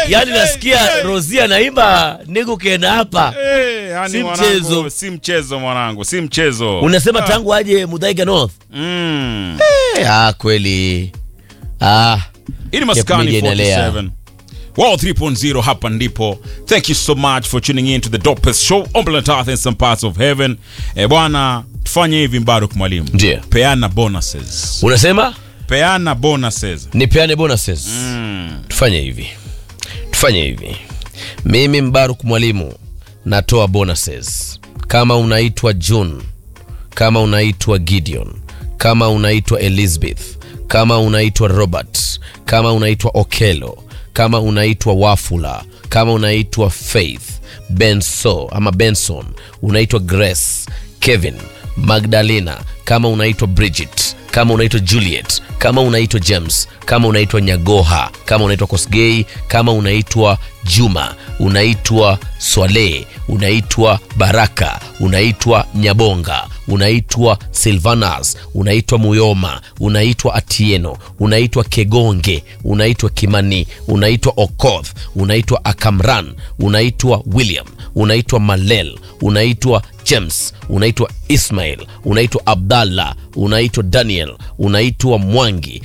yani hey, nasikia hey. Rosia naimba nigu kena hapa Eh, yani Si mwanangu, mchezo. si mchezo mwanangu, si mchezo. unasema tangu aje Mudhaiga North Mm. eh, ah, kweli ah. Hii ni Cape Maskani Media inalea. 47. Wow 3.0 hapa ndipo. Thank you so much for tuning in to the dopest show on planet Earth and some parts of heaven. Eh, bwana tufanye hivi Mbaruk mwalimu. Ndiyo. Peana bonuses. unasema Peana bonuses. nipeane bonuses Mm. tufanye hivi tufanye hivi mimi mbaruk mwalimu natoa bonuses kama unaitwa june kama unaitwa gideon kama unaitwa elizabeth kama unaitwa robert kama unaitwa okelo kama unaitwa wafula kama unaitwa faith benso ama benson unaitwa grace kevin magdalena kama unaitwa bridget kama unaitwa juliet kama unaitwa james kama unaitwa nyagoha kama unaitwa kosgei kama unaitwa juma unaitwa swale unaitwa baraka unaitwa nyabonga unaitwa silvanas unaitwa muyoma unaitwa atieno unaitwa kegonge unaitwa kimani unaitwa okoth unaitwa akamran unaitwa william unaitwa malel unaitwa james unaitwa ismail unaitwa abdallah unaitwa daniel unaitwa mwangi